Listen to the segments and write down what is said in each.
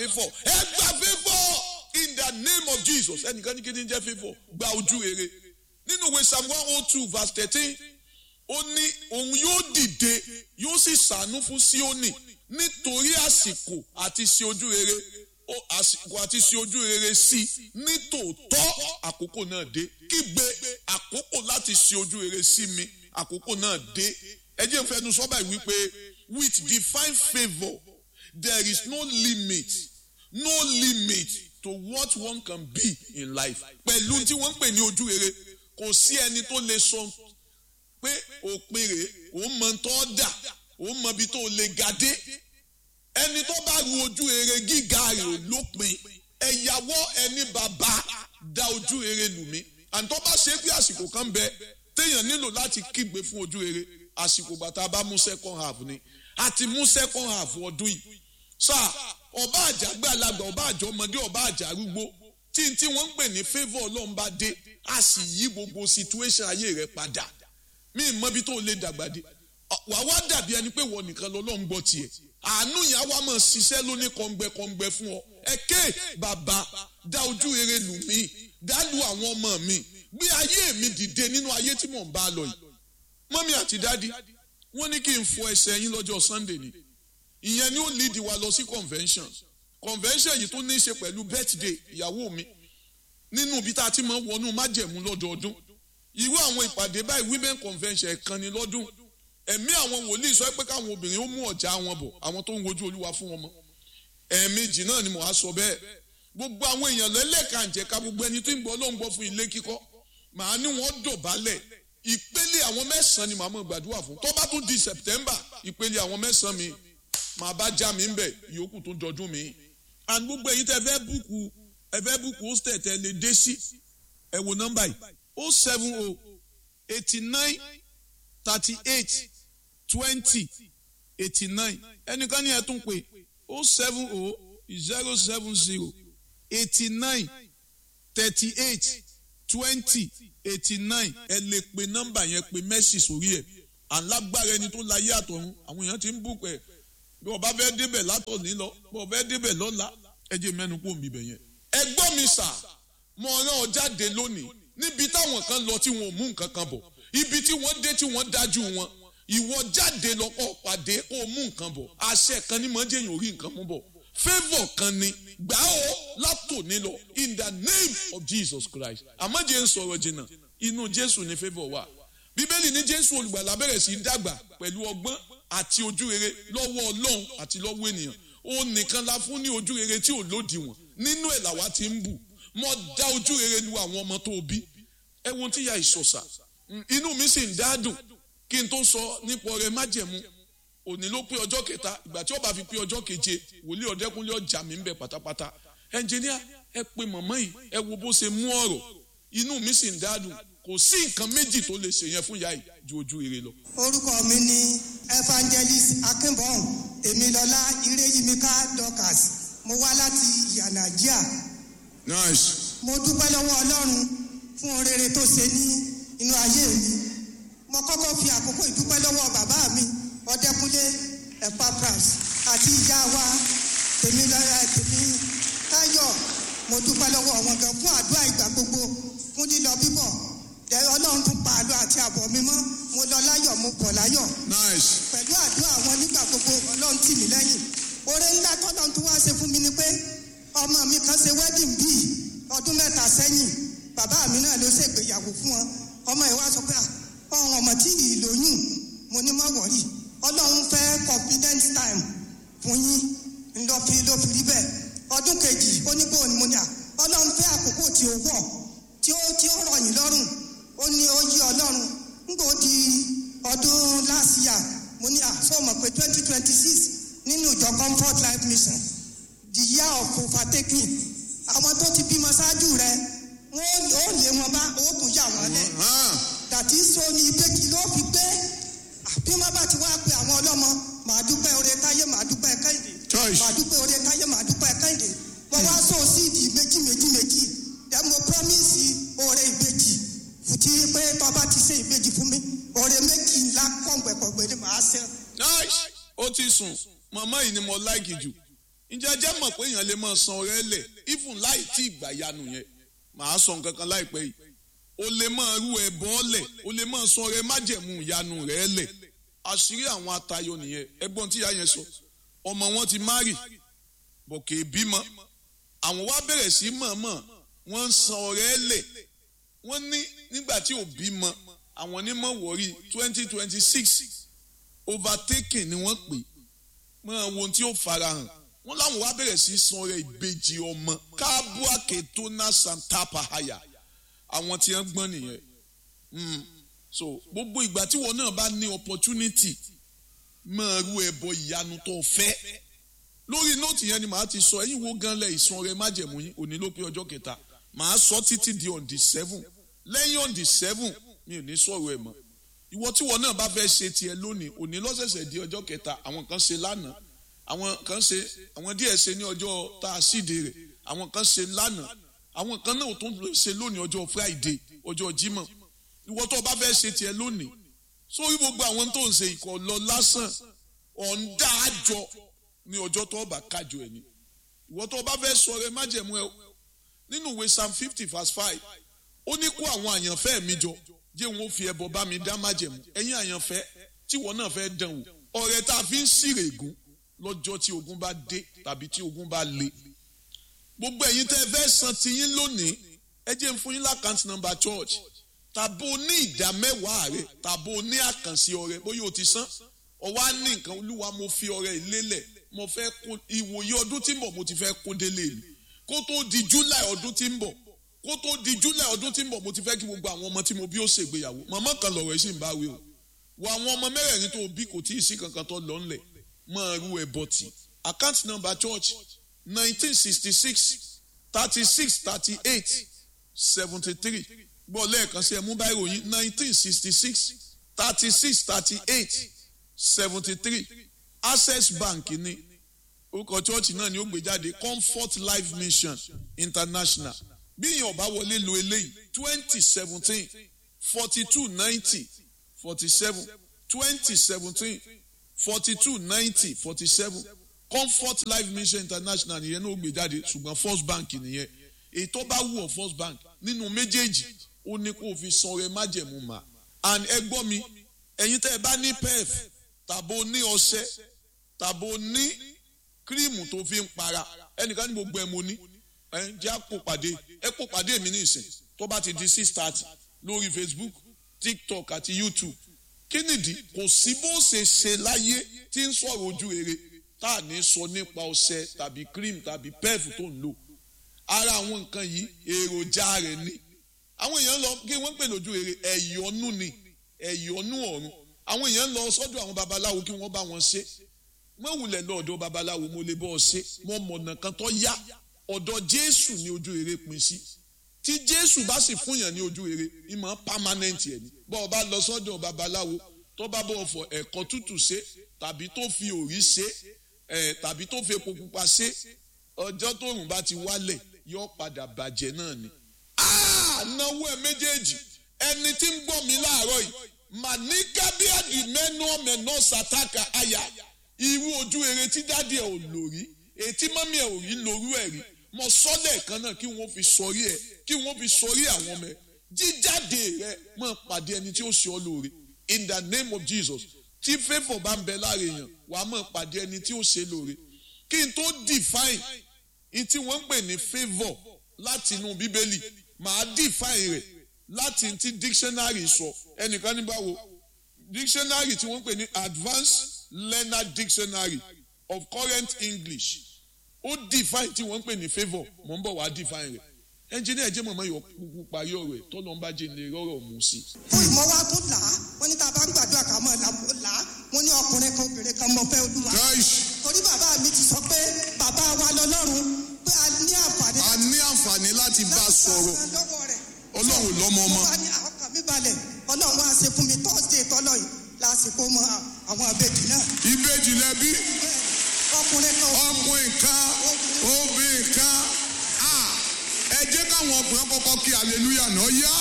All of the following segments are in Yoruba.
favour ẹ gba favour in the name of jesus ẹnìkan ní kí ni jẹ́ favour gba ojú rere nínú ìwé psalm one oh two verse thirteen ó ní òun yóò dìde yóò sì ṣàánú fún síónì nítorí àsìkò àti ṣe ojú rere ó àsìkò àti ṣe ojú rere sí ní tòótọ́ àkókò náà dé kígbe àkókò láti ṣe ojú rere sí mi àkókò náà dé ẹ jẹ́ n fẹnu sọ́bà yìí wípé with divine favour there is no limit no limit to what one can be in life pẹ̀lú tí wọ́n ń pè ní ojú rere kò sí ẹni tó lè sọ pé òpin rèé òun mọ tó dà òun mọ ibi tó lè ga dé ẹni tó bá ru ojú rere gíga rẹ̀ ò lópin ẹ̀yàwó ẹni bàbá da ojú rere lù mí àǹtọ́ bá ṣe pé àsìkò kan bẹ téèyàn nílò láti kígbe fún ojú rere àsìkò bàtà bá mú second half ni àti mú second half ọdún yìí sáà ọba àjàgbé alàgbà ọba àjọ ọmọdé ọba àjà arúgbó tí tí wọ́n ń pè ní favour ọlọ́run bá dé a sì yí gbogbo situation ayé rẹ padà mí ì mọbi tó lè dàgbà dé wà wá dàbí ẹni pé wọ́n nìkan lọ́lọ́run gbọ́ tiẹ̀ àánú yẹn á wá mọ̀ ṣiṣẹ́ lóní kọ̀ǹgbẹ̀kọ̀ǹgbẹ̀ fún ọ ẹ̀kẹ́ bàbá dá ojú rere lù mí dá lu àwọn ọmọ mi gbé ayé mi dìde nínú ayé tí mò ń bá lọ yìí mọ́mí àti dádì wọ́n ní kí n fọ ẹsẹ̀ yín lọ́jọ́ sunday ni ìyẹn ni ó lead wa lọ sí convention convention yìí tó ní í ṣe pẹ̀lú birthday ìyàwó mi nínú ibi tá a ti máa ń wọnú májẹ̀mú lọ́dọọdún irú àwọn ìpàdé báyìí women convention ẹ̀kan ni lọ́dún ẹ̀mí àwọn wòlíì sọ pé káwọn obìnrin ó mú ọ̀já wọn bọ̀ àwọn tó ń wojú olúwa fún wọn mọ́ ẹ̀ẹ̀mejì náà ni mo á sọ bẹ́ẹ̀ gbogbo àwọn èèyàn lẹ́lẹ́kànjẹ̀ka gbogbo ẹni tó ń gbọ́ ló ń gbọ́ fún ilé kíkọ́ màá ní wọ́n dọ̀bálẹ̀ ìpele àwọn mẹ́sàn-án ni màá mọ̀ gbàdúrà fún tó bá tún di september ìpele àwọn mẹ́sàn-án mi màá bá já mi ń bẹ̀ ìyókù tó dọdún mi and gbogbo ẹ̀yin tẹ́ fẹ́ búùkù ẹ fẹ́ búùkù hostel tẹ́ lè dé sí ẹ wo nọ́mbà yìí o seven o eighty nine thirty eight twenty eighty nine ẹnìkan ní ẹ tún pé o seven o zero seven zero eighty nine thirty eight twenty eighty nine ẹ lè pe nọ́mbà yẹn pe mẹ́sì sórí ẹ̀ alágbára ẹni tó láyé àtọ̀run àwọn èèyàn ti ń bùkún ẹ̀ bí wọ́n bá fẹ́ débẹ̀ látọ̀ní lọ bí wọ́n fẹ́ débẹ̀ lọ́la ẹ jẹ́ mẹ́nu kó mi bẹ̀ yẹn. ẹ gbọ́ mi sà mo rán ọ jáde lónìí níbi táwọn kan lọ tí wọn ò mú nǹkan kan bọ̀ ibi tí wọ́n dé tí wọ́n dájú wọn ìwọ jáde lọ́kọ̀ pàdé kó o mú nǹkan bọ̀ àṣẹ kan ní mọ́ jẹ́yìn orí nǹkan mú bọ̀ favour kan ni gbà ó látòní lọ in the name of Jesus Christ àmọ́ jẹ́ ń sọ̀rọ̀ jìnnà inú Jésù ni favour wà bíbélì ní Jésù olùgbàlà bẹ̀rẹ̀ sí í dàgbà pẹ̀lú ọgbọ́n àti ojú rere lọ́wọ́ Ọlọ́run àti lọ́wọ́ ènìyàn ó nìkan la fún ní ojú rere tí ò lòdìwọ̀n nínú ẹ̀ làwa ti ń bù mọ́ dá ojú rere lu àwọn ọmọ tó bí ẹ wo tí ya ìsọ̀sà inú mi sì ń dádùn kí n tó sọ nípa ọrẹ májẹ̀mú òní ló pé ọjọ́ kẹta ìgbà tí ó bá fi pé ọjọ́ keje wòlíì ọ̀dẹ́kúnlé ọjà mi ń bẹ pátápátá ẹnjìníà ẹ pe mọ̀mọ́ yìí ẹ wo bó ṣe mú ọ̀rọ̀ inú mi sì ń dádùn kò sí nǹkan méjì tó lè ṣe yẹn fún ìyá yìí ju ojú rere lọ. orúkọ mi ni evangelist akínbọ̀n èmilọ́lá ireyimika dorcas mo wá láti ìyànàjíà nice. mo dúpẹ́ lọ́wọ́ ọlọ́run fún rere tó ṣe ní inú ayé mi mo kọ́kọ́ fi àkókò ìdúpẹ́ lọ́wọ́ bàbá mi ọdẹkùnlé epapras àti ìyá wa tèmi lọ́yà tèmi táyọ̀ mo dúpẹ́ lọ́wọ́ wọn gan fún àdúrà ìgbà gbogbo fún lílọ bíbọ̀ ọlọ́run tún pa àlọ́ àti àbọ̀ mi mọ́ mo lọ láyọ̀ mo bọ̀ láyọ̀ nice. pẹ̀lú àdúrà wọn nígbà gbogbo ọlọ́run tì mí lẹ́yìn oore ńlá tọ́lọ́run tún wá ṣe fún mi ni pé ọmọ mi kan ṣe wedding bíi ọdún mẹ́ta sẹ́yìn bàbá mi náà ló ṣègbéyàwó fún wọn ọmọ ẹ̀ wá sọ pé ọ̀hún ọmọ tí ì lóyún mo ní má wọ̀rí ọlọ́run fẹ́ confidence time fún yín ńlọ fi ló fi rí bẹ́ẹ̀ ọdún kejì ó ní bóun ni mo ní à ọlọ́run fẹ́ àkókò tí ó wọ̀ tí ó tí ó rọ̀ yín lọ́rùn ó ní ó yí ọlọ́run ńgbò di ọdún last year mo ní à sọ mọ̀ pé twenty twenty six nínú ìjọ comfort life mission the year of overtaking àwọn tó ti bímọ ṣáájú rẹ wọn ó lé wọn bá owó tún yà wọn lẹ dàtí so ní ìbejì ló fi gbé bí wọn bá ti wá pe àwọn ọlọ́mọ màá dúpẹ́ oore táyé màá dúpẹ́ kẹ́hìndé Choice. màá dúpẹ́ oore táyé màá dúpẹ́ kẹ́hìndé wọn wá so síìdì méjì méjì méjì then mo promise oore ìbejì fùtí pé tọ́ba ti ṣe ìbejì fún mi oore méjì ńlá kọ̀ǹgbẹ̀kọ̀ǹgbẹ̀ ni màá ṣe. nice. ó ti sùn màmá yìí ni mo láìkì jù ǹjẹ́ jẹ́ mọ̀ pé èèyàn lè máa san ọrẹ lẹ̀ even láì tí ìgbà yanu yẹn màá sọ nǹkan kan láìpẹ́ yìí o lè máa rú ẹbọ lẹ̀ o lè máa san ọrẹ májẹ̀mú ìyanu rẹ̀ lẹ̀ àṣírí àwọn atayọ nìyẹn ẹ̀gbọ́n tí ìyá yẹn sọ ọmọ wọn ti márì bọ̀kẹ́ bímọ àwọn wá bẹ̀rẹ̀ sí mọ̀ọ́mọ̀ wọ́n ń san ọrẹ lẹ̀ wọ́n ní nígbà tí ò bímọ àwọn onímọ̀ wọ̀rí twenty twenty six overtaking ni wọ́n pè mọ́ àwọn ohun tí ó farahàn wọ́n láwọn wá bẹ̀rẹ̀ sí san ọrẹ ìbejì ọmọ káàbùàkè tó ná santapa haya àwọn tí wọ́n gbọ́n nìyẹn so gbogbo ìgbà tí wọn náà bá ní opportunity máa rú ẹbọ ìyanu tó fẹ́ lórí nóòtì yẹn ni màá ti sọ ẹ̀yin wo gan lẹ ìsan ọrẹ májẹ̀mú yín òní ló pé ọjọ́ kẹta màá sọ títí di on the seven lẹ́yìn on the seven mi ò ní sọ̀rọ̀ ẹ̀ mọ́ ìwọ tí wọn náà bá fẹ́ ṣe tiẹ̀ lónìí òní lọ́sẹ̀sẹ̀ di ọjọ́ kẹta àwọn kan ṣe lánàá àwọn kan ṣe àwọn díẹ̀ ṣe ní ọjọ́ tá a síde rẹ̀ àwọn kan ṣe lánàá àwọn kan náà tó ń ṣe lónìí ọjọ́ friday ọjọ́ jímọ̀ ìwọ tó o bá fẹ́ ṣe tiẹ̀ lónìí sórí gbogbo àwọn tó ń ṣe ìkọ̀ lọ lásán ọ̀ǹda àjọ ní ọjọ́ tó o bá kájọ ẹ̀ ni ìwọ tó o bá fẹ́ sọ rẹ májẹ̀mú ẹ nínú ìwé psalm fifty verse five ó ní kó àwọn àyànfẹ́ mi jọ jẹ́ wọn ó fi ẹbọ bá mi dá májẹ̀mú ẹ̀yin àyànfẹ́ tí ìwọ náà fẹ́ dán wò ọ̀rẹ́ tá a fi ń ṣírè ègún lọ́jọ́ tí ogun bá dé tàbí tí ogun bá le gbogbo ẹ̀yin tẹ́ ẹ fẹ́ san tiyín lónìí ẹ jẹ́ n fún yín lákàntì nọ́mbà church tàbó ní ìdá mẹ́wàá rẹ tàbó ní àkànṣe ọrẹ bóyá o ti san ọwọ́ á ní nǹkan olúwa mo fi ọrẹ ìlélẹ̀ mo fẹ́ kó ìwòye ọdún tí ń bọ̀ mo ti fẹ́ kó délé mi kó tó di july ọdún tí ń bọ̀ kó tó di july ọdún tí ń bọ̀ mo ti fẹ́ kí gbogbo àwọn ọmọ tí mo bí ó ṣègbéyàwó màmá kan lọ̀rọ̀ ẹ̀ sì ń bá wí o wọ àwọn ọmọ mẹ́rẹ̀ẹ̀rin tó bí kò tí ì sí kankan tó lọ ńlẹ̀ máa rú ẹ bọ́tì account number church nineteen sixty six thirty six thirty eight seventy three gbọ́ lẹ́ẹ̀kan sí ẹ mú báyìí ròyìn nineteen sixty six thirty six thirty eight seventy three access bank ní orúkọ chọ́ọ̀chì náà ni ó gbé jáde comfort life mission international bí èèyàn ọba wọlé lo eléyìí twenty seventeen forty two ninety forty seven twenty seventeen forty two ninety forty seven comfort life mission international nìyẹn náà ó gbé jáde ṣùgbọ́n first bank nìyẹn èyí tó bá wù ọ́ first bank nínú méjèèjì ó ní kó o fi san ọrẹ májẹ̀mú mà and ẹ gbọ́ mi ẹ̀yin tẹ́ ẹ bá ní pef tàbó ní ọṣẹ tàbó ní kírímù tó fi ń para ẹnìkan ní gbogbo ẹ mo ní ẹ jẹ́ àpò pàdé ẹ kó pàdé mi ní ìsìn tó bá ti di six thirty lórí facebook tiktok àti youtube kí nìdí kò sí bó ṣe ṣe láyé tí ń sọ̀rọ̀ ojú rere tá à ní sọ nípa ọṣẹ tàbí cream tàbí pef tó ń lò ara àwọn nǹkan yìí èròjà rẹ̀ ni àwọn èèyàn lọ kí wọ́n pè lójú rere ẹ̀yọ́nú ni ẹ̀yọ́nú ọ̀run àwọn èèyàn lọ sọ́dọ̀ àwọn babaláwo kí wọ́n bá wọn ṣe wọ́n wulẹ̀ lọ ọ̀dọ̀ babaláwo mo lè bọ́ ọ ṣe mo mọ̀nà kan tó yá ọ̀dọ̀ jésù ní ojú rere pín sí tí jésù bá sì fún yàn ní ojú rere ìmọ̀ pámánẹ́ǹtì ẹ̀ ni bọ́ ọ bá lọ sọ́dọ̀ babaláwo tó bá bọ̀ fọ ẹ̀kọ́ tútù ṣe tàbí tó fi òrí ṣe ẹ̀ tàbí tó fi epo pupa ṣe ọjọ́ tóòrùn bá ti wálẹ̀ yóò padà bàjẹ́ náà ni náwó ẹ méjèèjì ẹni tí ń gbọ́ mi láàárọ̀ yìí màníkábíàdì mẹ́nu ọ̀mẹ̀nà sàtàkà àyà irú ojú eré tí dáàdì ẹ̀ ò lò rí ètí mọ́mí ẹ̀ ò rí lórú ẹ̀ rí mo sọ́lẹ̀ kan náà kí wọ́n fi sọrí ẹ̀ kí wọ́n fi sọrí àwọn ọmọ ẹ̀ jíjáde rẹ̀ mọ̀ pàdé ẹni tí ó ṣe ọ́ lóore in the name of Jesus tí favour bá ń bẹ láre èèyàn wàá mọ̀ pàdé ẹni tí ó ṣe lóore kí n tó define in tí wọ́n ń pè ní favour láti inú bíbélì màá define rẹ̀ láti ti dictionary sọ ẹnìkan ní báwo dictionary tí wọ́n pè ní advanced learner dictionary of current english ó define tí wọ́n pè ní favour mò ń bọ̀ wá define rẹ̀ ẹnjìnìá ẹ̀jẹ̀ mọ̀mọ́ yọ kúkú parí ọ̀rọ̀ ẹ̀ tọ́lọ́ ń bá jẹ́ lè rọ́rọ̀ mú sí. fún ìmọ̀ wa tó là á wọ́n ní tá a bá ń gbàdúrà ká mọ̀ là á wọ́n ní ọkùnrin kan obìnrin kan mọ̀ fẹ́ olúwa. torí bàbá mi ti sọ pé bàbá wa lọ́lọ́run pé a ní àǹfààní. a ní àǹfààní láti bá a sọ̀rọ̀ láti bá a lọ́wọ́ rẹ̀. ọlọ́run lọ́mọ ọmọ. mo bá ní ọkàn mi balẹ̀ ọlọ́run wá ṣe fún mi thursday tọ́lọ̀ yìí lásìkò mọ àwọn àbejì náà. ìbejì lẹbi ọkùnrin kan ọkùnrin kan obìnrin kan ẹ jẹ́ káwọn ọkùnrin kọ́kọ́ kí hallelujah náà yá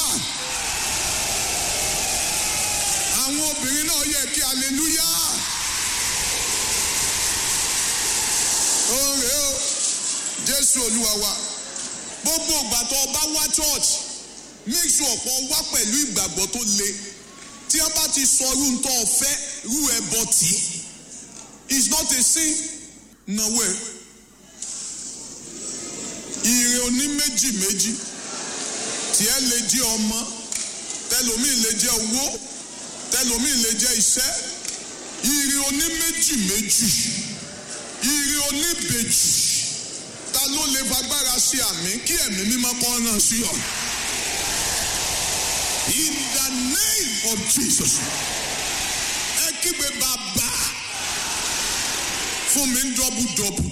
àwọn obìnrin náà yẹ kí hallelujah. Oore o jésù olúwa wa gbogbo ìgbà tó o bá wá church make sure ọ̀pọ̀ wá pẹ̀lú ìgbàgbọ́ tó le tí wọ́n bá ti sọ irú tó o fẹ́ irú ẹ bọ̀ tí it's not a sin nàwó ẹ ire oní méjì méjì tiẹ̀ lè jẹ́ ọmọ tẹlomi lè jẹ́ owó tẹlomi lè jẹ́ iṣẹ́ ire oní méjì méjì ire oní bèjì ta ló lè fagbára sí àmì kí ẹ̀mí mímọ́ kọ́ náà sí ọ. In the name of Jesus. Ẹ kígbe bàbá fún mi ń dọ́bù dọ́bù.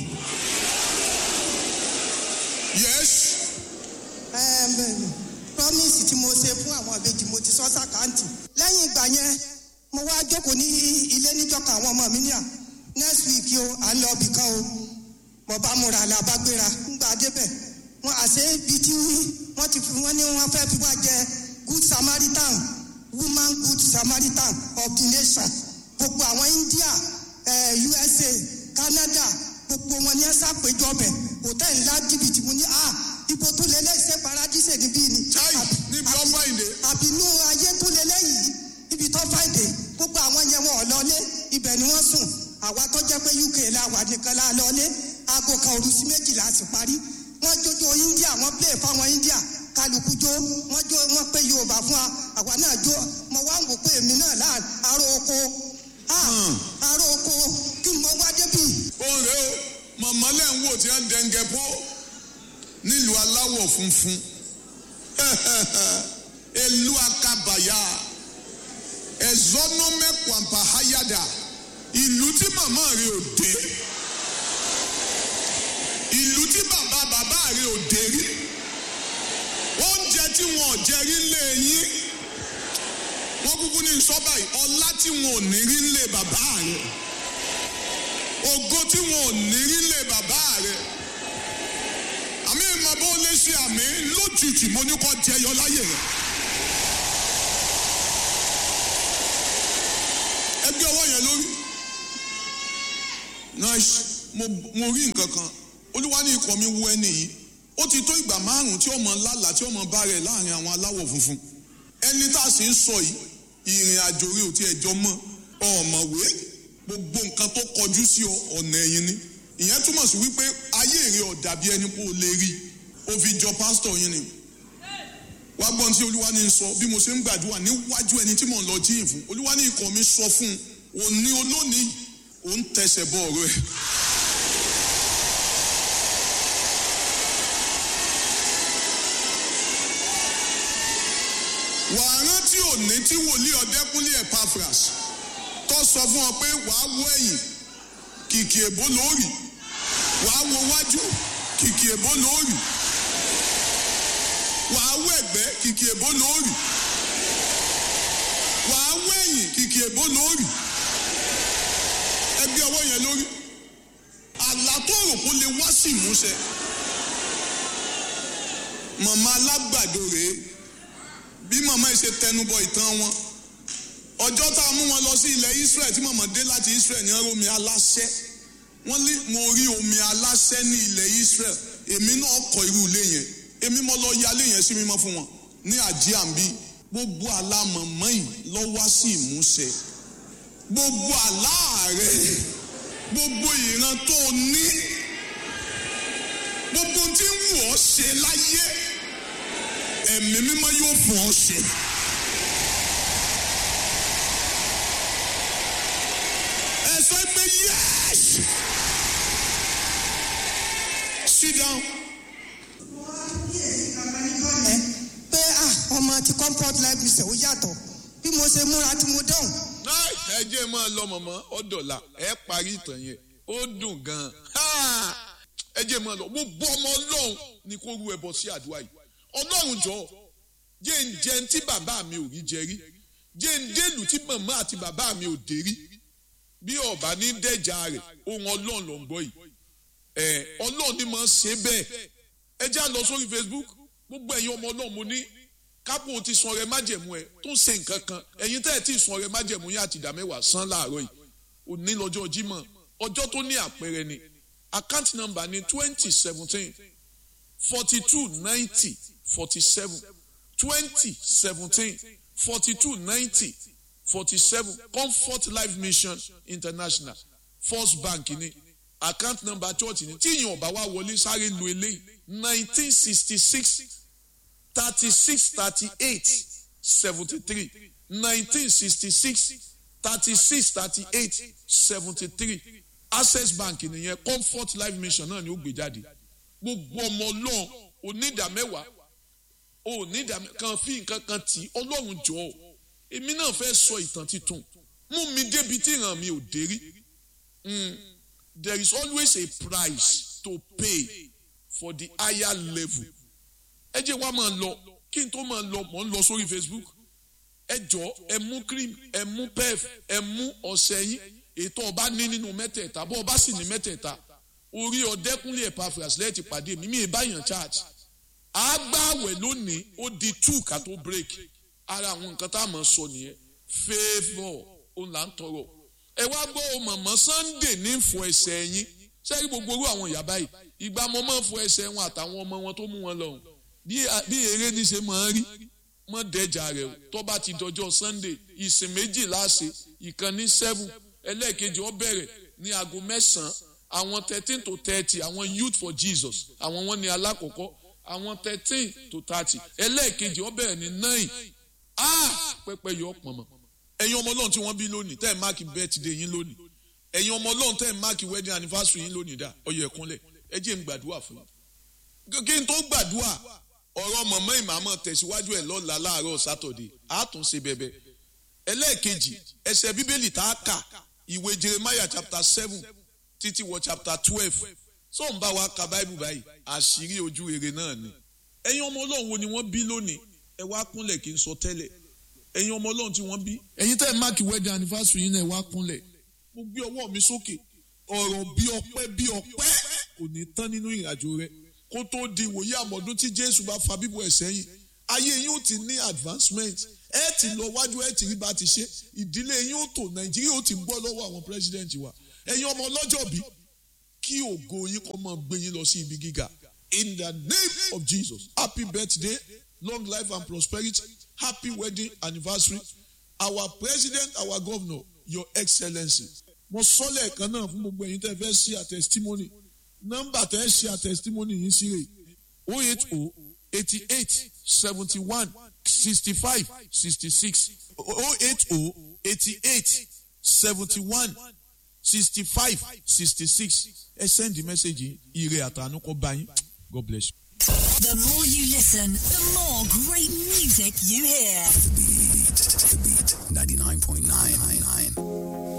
Yes. Ẹm, promise tí mo ṣe fún àwọn àbejì mo ti sọ sàkáǹtì lẹ́yìn ìgbà yẹn mo wá jókòó ní ilé níjọka àwọn ọmọ mi ní à next week o à ń lọ ibì kan o mo bá múra la bá gbéra ńgbà débẹ̀ wọn àṣẹ ibi tí wọ́n ti fi wọ́n ní wọ́n fẹ́ fi wá jẹ good samaritan woman good samaritan of the nation gbogbo àwọn India eh, USA Canada gbogbo wọn ní ẹ ṣàpèjọ bẹ hòtẹ́ẹ̀lì ńlá jìbìtì mo ní à ipò tó lé lẹ́sẹ̀ paradíṣe níbí ni. Chai níbi ọmọ ìdè. àbínú ayé tó lé lẹ́yìn níbi tó fàìdè gbogbo àwọn yẹn wọn ò lọlé ibẹ̀ ni wọ́n sùn àwa tó jẹ́ pé UK la wà nìkan la lọlé aago kan òru sí méjìlá sì parí wọ́n jójó India wọ́n play fáwọn India kálukú jó wọ́n jó wọ́n pé Yorùbá fún wa àwa náà jó mo wá ń wò pé èmi náà láà aró oko ah, aró oko kí n mọ wá débì Òun rèé o, màmá lẹ́ ń wò tí wọ́n ń dẹ́ngẹ́ pọ́ nílùú aláwọ̀ funfun. Elu akabaya. Ẹ̀zọ́nọ́mẹ́kwàmpá háyàdà. Ìlú tí màmá rẹ̀ ò dé. Ìlú tí bàbá bàbá rẹ̀ ò dé rí. Oúnjẹ tí wọn ò jẹ rí lé yín. Wọ́n kúkú ní sọ́bà yìí. Ọlá tí wọn ò ní rí lé bàbá rẹ̀. Ògo tí wọn ò ní rí lé bàbá rẹ̀. Àmì ìmọ̀ bó lè ṣe àmì lójijì mo ní kọ́ jẹyọ láyè rẹ̀. Ẹgbẹ́ ọwọ́ yẹn lórí. Nice. Mo mo rí nǹkan kan. Olúwa ní ikọ̀ mi wú ẹni yìí. Ó ti tó ìgbà márùn-ún tí ọmọ lálàá tí ọmọ bá rẹ̀ láàrin àwọn aláwọ̀ funfun. Ẹni tá a sì ń sọ yìí, ìrìn àjò rí ò tí ẹjọ́ mọ́. Ọ̀mọ̀wé gbogbo nǹkan tó kọjú sí ọ ọ̀nà ẹ̀yìn ni. Ìyẹn túmọ̀ sí wípé ayé rẹ̀ ò dàbí ẹni pé o lè rí. Ó fi jọ pásítọ̀ yín ni wá gbọ́n tí olúwa ní sọ bí mo ṣe ń gbàdúrà níwájú ẹni tí mò ń lọ jíyìn fún olúwa ní ikọ̀ mi sọ fún un òní olónìí òun tẹsẹ̀ bọ ọ̀rọ̀ ẹ̀. wàá rántí òní tí wòlíì ọ̀dẹ́kúnlé Epaphras tó sọ fún ọ pé wàá wọ ẹ̀yìn kìkì èbó lóòrì wàá wo wájú kìkì èbó lóòrì wàá wọ ẹ̀gbẹ́ kìkì èbó lóòrì wàá wọ ẹ̀yìn kìkì èbó lóòrì ẹgbẹ́ ọwọ́ yẹn lórí àlá tó rò kó lè wá sí ìmúṣẹ màmá alágbàdo rèé bí màmá yìí ṣe tẹnubọ ìtàn wọn ọjọ́ tá a mú wọn lọ sí ilẹ̀ Israel tí màmá dé láti Israel ní omi aláṣẹ wọ́n ní mo rí omi aláṣẹ ní ilẹ̀ Israel èmi náà kọ́ irú ilé yẹn èmi mo lọ yálé yẹn sí mímọ́ fún wọn ní àjíàmbí gbogbo àlá mọ̀mọ́ yìí lọ wá sí ìmúṣẹ gbogbo àlá rẹ gbogbo ìran tó o ní gbogbo tí ń wù ọ́ ṣe láyé ẹ̀mí mímọ́ yóò fún ọ ṣe. ẹ sọ pé yes sit down. ẹ pé ah ọmọ ti comfort life mission ó yàtọ̀ bí mo ṣe múra tí mo dọ̀hùn náà ẹ jẹ́ máa lọ mọ̀mọ́ ọ̀dọ̀là ẹ parí ìtàn yẹn ó dùn gan-an ẹ jẹ́ máa lọ gbogbo ọmọ ọlọ́run ni kó rú ẹbọ sí àdúrà yìí ọlọ́run jọ jẹ́ ń jẹun tí bàbá mi ò rí jẹ rí jẹ́ ń délùú tí màmá àti bàbá mi ò dé rí bí ọba ní dẹ́jà rẹ̀ ohun ọlọ́run ló ń gbọ́ yìí ẹ ọlọ́run ni máa ń ṣe bẹ́ẹ̀ ẹ já lọ sórí Facebook gbogbo ẹ̀yin ọmọ ọlọ́run mo ní kápò ti sun ọrẹ májẹ̀mú ẹ tó ń ṣe nǹkan kan ẹ̀yin tẹ́ ẹ̀ tí ì sun ọrẹ májẹ̀mú yín àti ìdá mẹ́wàá san láàárọ̀ yìí òní lọ́jọ́ Jímọ̀ ọjọ́ tó ní àpẹẹrẹ ni account number ní twenty seventeen forty two ninety forty seven twenty seventeen forty two ninety forty seven comfort life mission international first bank ní account number church ní tí ìyẹn ọba wa wọlé sáré lu eléyìí nineteen sixty six thirty six thirty eight seventy three nineteen sixty six thirty six thirty eight seventy three access bank nìyẹn comfort life mission náà ni ó gbé jáde gbogbo ọmọ ọlọ́run onídàmẹ́wàá onídàmẹ́ kan fi nǹkan kan tì í ọlọ́run jọ ọ́ èmi náà fẹ́ sọ ìtàn titun mú mi débi tí ìran mi ò dé rí there is always a price to pay for the higher level ẹ jẹ́ wá máa lọ kí n tó máa lọ mọ̀ ń lọ sórí facebook ẹ jọ ẹ mú cream ẹ mú pef ẹ mú ọṣẹ yín ètò ọba ní nínú mẹ́tẹ̀ẹ̀ta bó ọba sì ní mẹ́tẹ̀ẹ̀ta orí ọdẹkùnlé Epaphras lẹ́ẹ̀tì pàdé mi mi ìbáyàn church àgbàwẹ̀ lónìí ó di two ká tó break ara àwọn nǹkan tá a mọ̀ sọ nìyẹn favour òun là ń tọrọ ẹ wá gbọ́ ọ mọ̀mọ́ Sunday ní fọ ẹsẹ̀ yín sẹ́yìn gbogbo orú àwọn ìyá báyìí ìgbà mo máa ń fọ ẹsẹ̀ wọn àtàwọn ọmọ wọn tó mú wọn lọ́hùn bí eré ní ṣe máa ń rí mọ́ dẹ́jà rẹ̀ o tó bá ti dọjọ́ Sunday ìsìn méjì láṣẹ ìkan ní seven ẹlẹ́ẹ̀kejì ó bẹ̀rẹ̀ ní aago mẹ́sàn-án àwọn thirteen to thirty àwọn youth for Jesus àwọn wọn ní alákọ̀ọ́kọ́ àwọn thirteen to thirty ẹlẹ́ẹ̀kejì ó bẹ̀rẹ̀ ní nine ah pẹpẹ yọ pọ̀nmọ́ ẹ̀yin ọmọ ọlọ́run tí wọ́n bí lónìí tẹ́ ẹ̀ máàkì birthday yín lónìí ẹ̀yin ọmọ ọlọ́run tẹ́ ẹ̀ máàkì wedding anniversary yín lónìí dá ọyọ ẹ̀kúnlẹ̀ ẹ jẹ́ n gbàdúrà fún yín kí n tó gbàdúrà ọ̀rọ̀ mọ̀mọ́ ìmàmọ́ tẹ̀síwájú ẹ̀ lọ́la láàárọ̀ sátọ̀dẹ̀ àtúnṣe bẹ̀bẹ̀ ẹlẹ́ẹ̀kejì ẹsẹ̀ bíbélì tá a kà ìwé jeremiah chapter seven títí wọ chapter twelve tó ń bá wa ka báìbù báyìí àṣírí ojú rere náà ni ẹ̀yin ọmọ ọlọ́run wo ni wọ́n bí lónìí ẹ wá kúnlẹ̀ kí n sọ tẹ́lẹ̀ ẹ̀yin ọmọ ọlọ́run tí wọ́n bí ẹ̀yin tẹ́ ẹ̀ máàkì wedding anniversary yín náà ẹ wá kúnlẹ̀ mo gbé ọwọ́ mi sókè ọ̀rọ̀ bí ọpẹ́ bí ọpẹ́ kò ní tán nínú ìrìnàjò rẹ kó tó di ìwòye àmọ̀dún tí jésù bá fa bíbọ̀ ẹ̀ sẹ́yìn ayé yín ó ti ní advancement ẹ ti lọ wájú ẹ ti rí bá ti ṣe ìdílé yín ó tò nàìjíríà ó ti gbọ́ lọ́wọ́ àwọn president wa ẹ̀yin ọmọ ọlọ́jọ́ bí kí ògo yín kó máa gbé yín lọ sí ibi gíga in the name of jesus happy birthday long life and prosperity happy wedding anniversary our president our governor your excellency mo sọ lẹ́ẹ̀kan náà fún gbogbo ẹ̀yin tẹ́ fẹ́ ṣe a testimony nọ́mbà tẹ́ ṣe a testimony yìí sí rè o eight o eighty eight seventy one sixty five sixty six o eight o eighty eight seventy one sixty five sixty six ẹ send the message ire àtànú kọ bá yín God bless you. The more you listen, the more great music you hear. The beat, the beat, 99.999.